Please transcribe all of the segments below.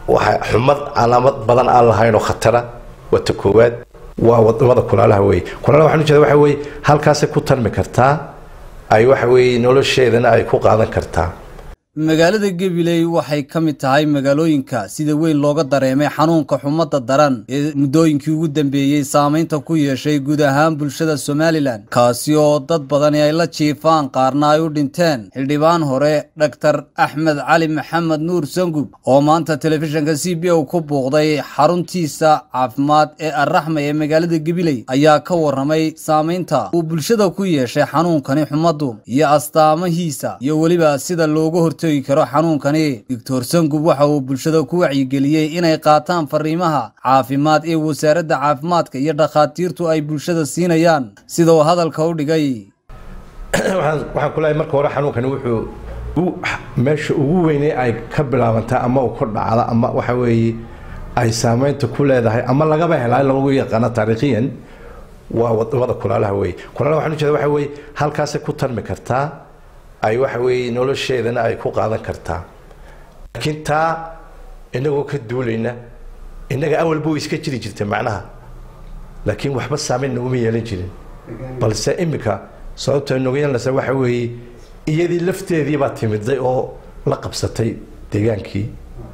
waxa xumad calaamad badan aan lahayn oo khatara waa ta koowaad waa wadamada kulaalaha wey kulaalaha waxaan ujeeda waxa weye halkaasay ku tarmi kartaa ay waxa weeye nolosheedana ay ku qaadan kartaa magaalada gabiley waxay ka mid tahay magaalooyinka sida weyn looga dareemay xanuunka xumadda daran ee muddooyinkii ugu dambeeyey saamaynta ku yeeshay guud ahaan bulshada somalilan kaasi oo dad badani ay la jiifaan qaarna ay u dhinteen xildhibaan hore dhaktar axmed cali maxamed nuur sangub oo maanta telefishinka c b o ku buuqday xaruntiisa caafimaad ee arraxma ee magaalada gabiley ayaa ka warramay saamaynta uu bulshada ku yeeshay xanuunkani xumaddu iyo astaamahiisa iyo weliba sida looga hor karo xanuunkani doctor sangub waxa uu bulshada ku wacyigeliyey inay qaataan fariimaha caafimaad ee wasaaradda caafimaadka iyo dhakhaatiirtu ay bulshada siinayaan sida uu hadalka u dhigay waxaan kulahay marka hore xanuunkani wuxuu meesha ugu weynay ay ka bilaabantaa ama uu ku dhacda ama waxa weeye ay saamaynta ku leedahay ama lagaba helaa lagu yaqaano taariikhiyan waa wadamada kulaalaha wey kulaalaha waxaan ujeeda waxa weye halkaasay ku tarmi kartaa ay waxa weeye nolosheedana ay ku qaadan kartaa laakiin taa inagoo ka duulayna innaga awalba way iska jiri jirtay macnaha laakiin waxba saamayn naguma yeelan jirin balse imika sababta noga yeelanaysa waxa weeye iyadii lafteedii baa timiday oo la qabsatay deegaankii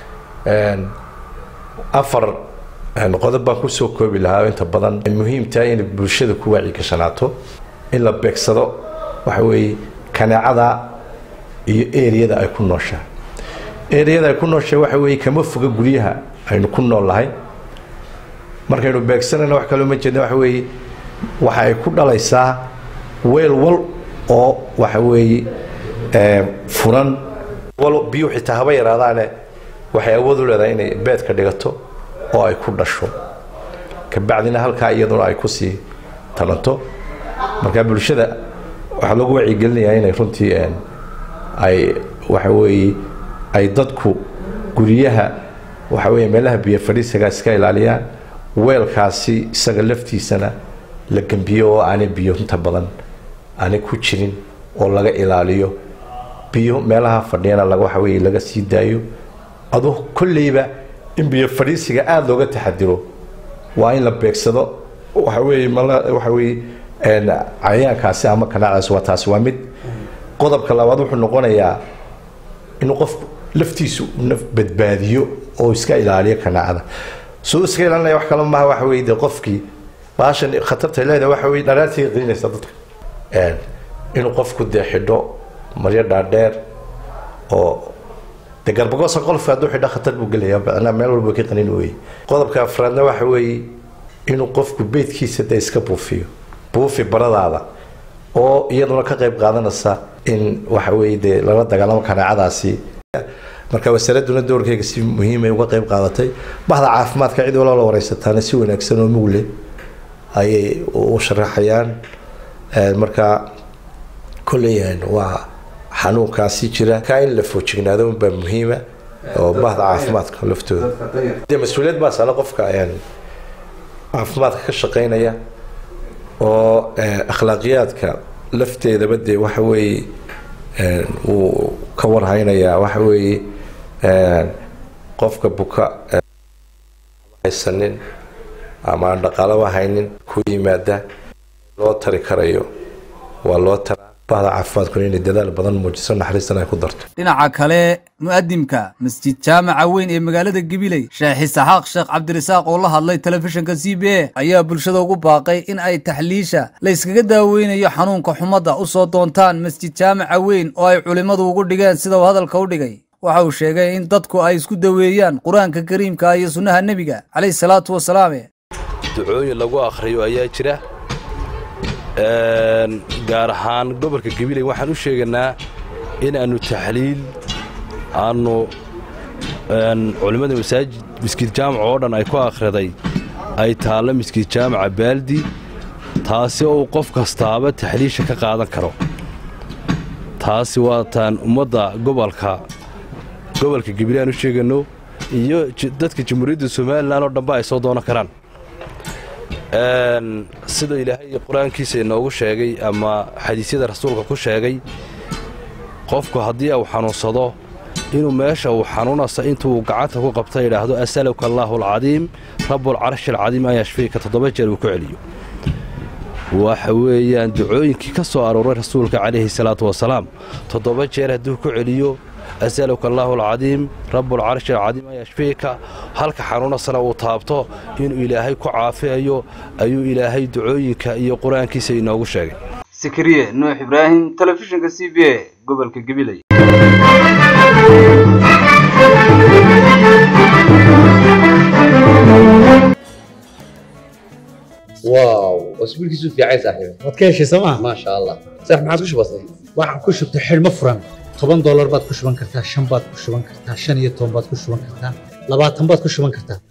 afar qodob baan kusoo koobi lahaa inta badan muhiimtahay inay bulshada ku waaci gashanaato in la beegsado waxa weeye kaneecada iyo eriyada ay ku nooshahay eriyada ay ku nooshahay waxa weeye kama foga guryaha aynu ku nool nahay markaynu beegsanayna wax kaloo ma jeedna waxa weeye waxa ay ku dhalaysaa weel wal oo waxa weeye furan wal biyuu xitaa haba yaraadaane waxay awood u leedahay inay beedka dhigato oo ay ku dhasho kabacdina halkaa iyaduna ay kusii talanto marka bulshada waxaa loogu wacyigelinayaa inay runtii ay waxa weeye ay dadku guryaha waxa weeye meelaha biyo fadhiisaga iska ilaaliyaan weelkaasi isaga laftiisana la gembiyo oo aanay biyo inta badan aanay ku jirin oo laga ilaaliyo biyo meelaha fadhiyana laga waxa weeye laga sii daayo adu kolleyba in biyo fadhiisiga aada looga taxadiro waa in la beegsado waxa weeye mal waxa weeye cayayaankaasi ama kanaacdaasi waa taasi waa mid qodobka labaad wuxuu noqonayaa inuu qofku laftiisu naf badbaadiyo oo iska ilaaliyo kanaacada soo iska ilaalinaya wax kale maaha waxa weye dee qofkii baashan khatarta leedahay waxa weye dharaartii qiinaysa dadka inuu qofku dee xidho maryo dhaadheer oo dee garbagosa qolfka hadduu xidho khatar buu gelayaa macnaa meel walba ka qanin weye qodobka afraadna waxa weeye inuu qofku beydkiisa dee iska buufiyo buufi baradaada oo iyaduna ka qayb qaadanaysa in waxa weeye dee lala dagaalamo kanaacadaasi marka wasaaraduna doorkeyga si muhiimay uga qayb qaadatay bahda caafimaadka cid waloo la wareysataana si wanaagsan oo mugle ayay u sharaxayaan marka kolleyaan waa xanuunkaasi jira kaa in la foojignaado unbaa muhiima oo bahda caafimaadka laftooda dee mas-uuliyad baa saala qofka caafimaadka ka shaqeynaya oo akhlaaqiyaadka lafteedaba dee waxa weeye wuu ka warhaynayaa waxa weeye qofka buka haysanin ama aan dhaqaalaba haynin ku yimaada loo tari karayo waa loo taraa bahda caafimaadkuna inay dadaal badan muujiso naxariistan ay ku darto dhinaca kale mu'adimka masjid jaamaca weyn ee magaalada gabiley sheekh isaxaaq sheekh cabdirasaaq oo la hadlay telefishinka c b a ayaa bulshada ugu baaqay in ay taxliisha la yskaga daaweynayo xanuunka xumadda u soo doontaan masjid jaamaca weyn oo ay culimmadu ugu dhigeen sida uu hadalka u dhigay waxa uu sheegay in dadku ay isku daweeyaan qur-aanka kariimka iyo sunnaha nebiga calayhi salaatu wasalaame ducooyin lagu akhriyo ayaa jira gaar ahaan gobolka gabiley waxaan u sheegaynaa in aannu taxliil aannu culimmada masaajid miskiid jaamac oo dhan ay ku akhriday ay taallo miskiid jaamaca baaldi taasi oo uu qof kastaaba taxliisha ka qaadan karo taasi waataan ummadda gobolka gobolka gabiley aan u sheegayno iyo dadka jamhuuriyadda somalilan oo dhanba ay soo doonan karaan sida ilaahay qur-aankiisa inoogu sheegay ama xadiisyada rasuulka ku sheegay qofku haddii uu xanuunsado inuu meesha uu xanuunasa intuu gacanta ku qabta yidhaahdo asaluka allaahu alcadiim rabbulcarshi alcadiim an yashfiika toddoba jeer uu ku celiyo waxa weeyaan ducooyinkii ka soo arooray rasuulka calayhi salaatu wasalaam toddoba jeer hadduu ku celiyo asaluka allaahu alcadiim rabbulcarshi alcadiim an yashfiika halka xanuunasana uu taabto inuu ilaahay ku caafiyayo ayuu ilaahay ducooyinka iyo qur-aankiisa inoogu sheegay sakariye nuux ibraahim telefishinka c b a gobolka gabiley واو اسبوع كيسو في عايز صاحبي waad ka heshay sooma ما شاء الله صح ما عادش بسيط waxaan ku shubtay xidhmo furan toban doolar baad ku shuban kartaa shan baad ku shuban kartaa shan iyo toban baad ku shuban kartaa labaatan baad ku shuban kartaa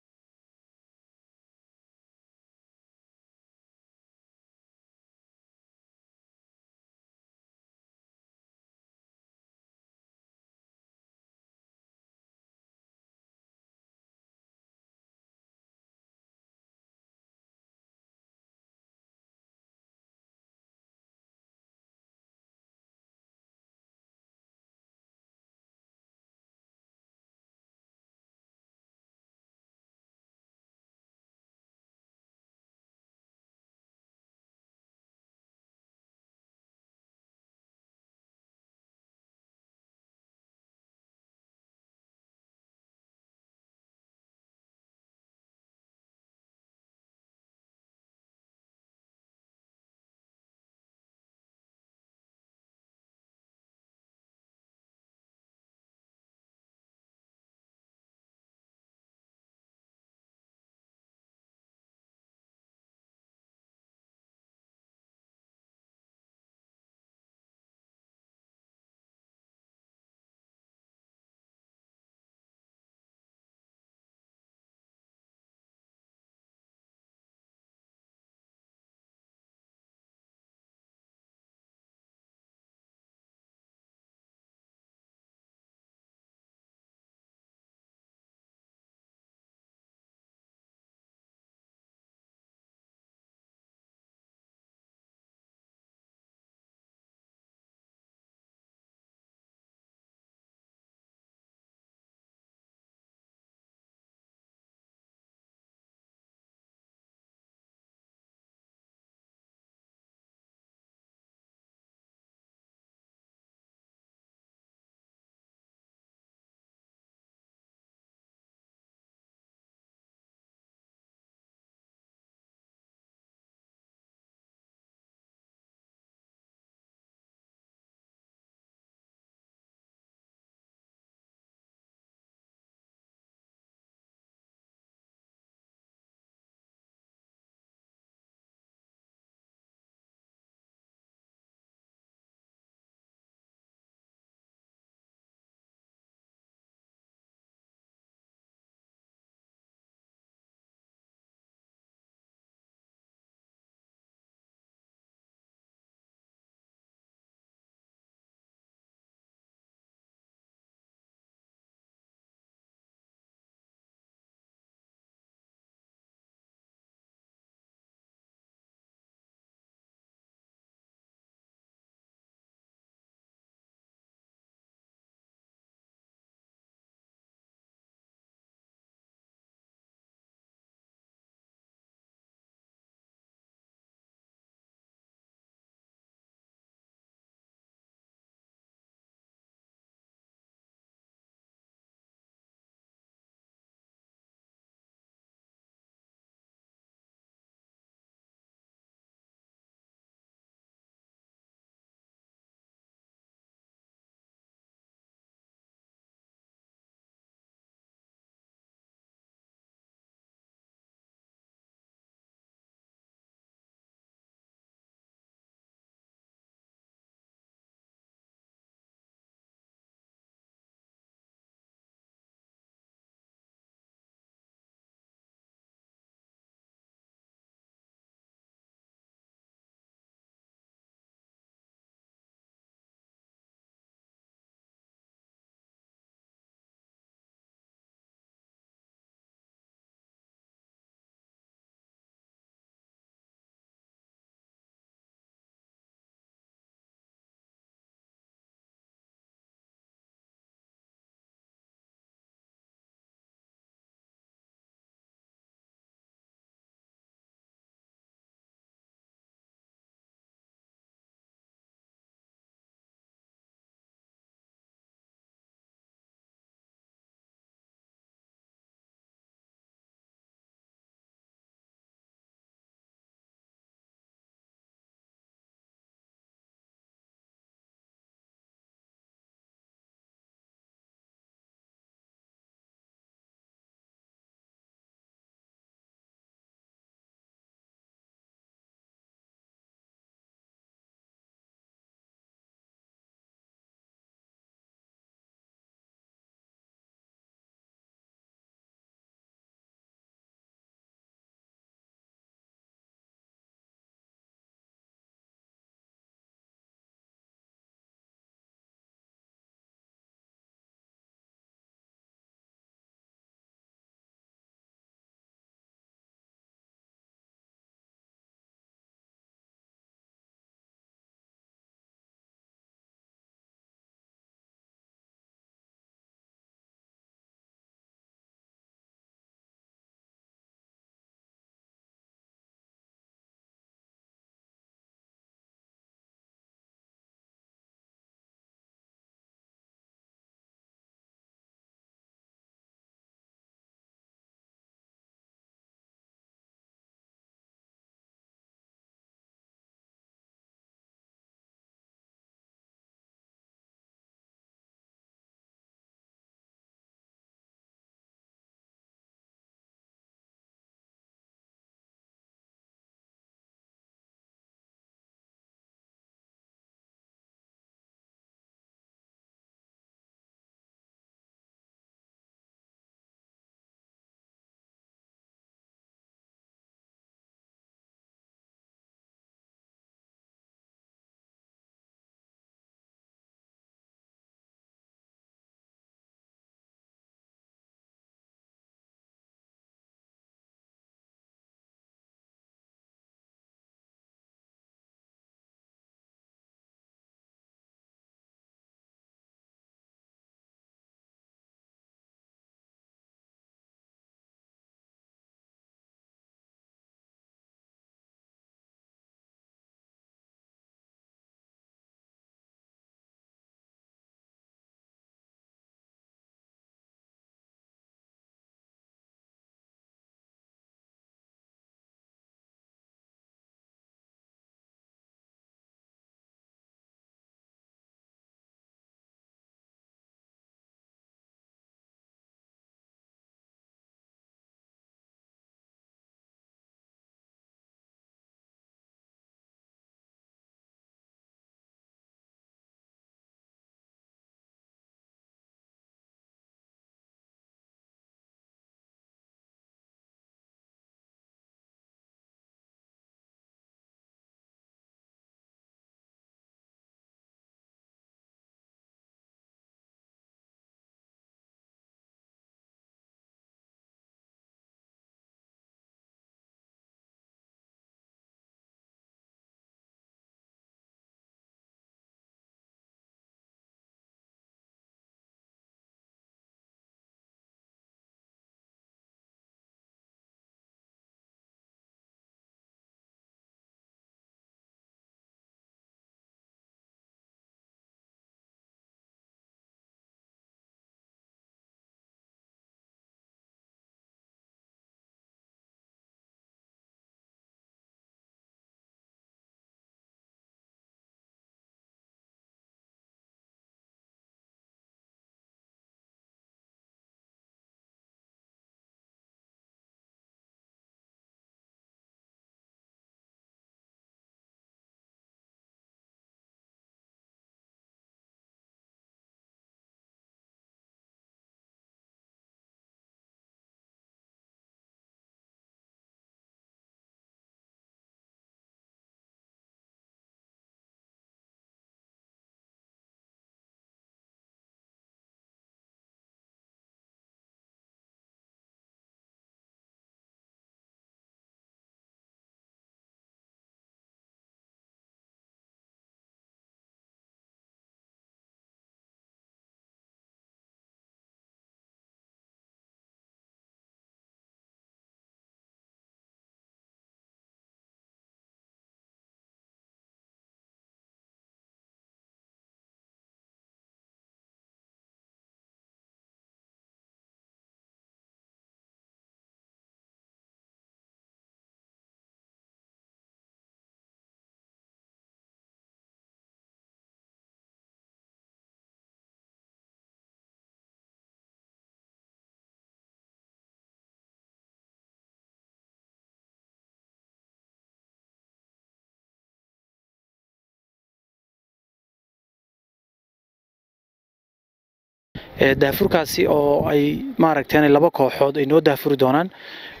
daafurkaasi oo ay maaragteen laba kooxood ay noo daafuri doonaan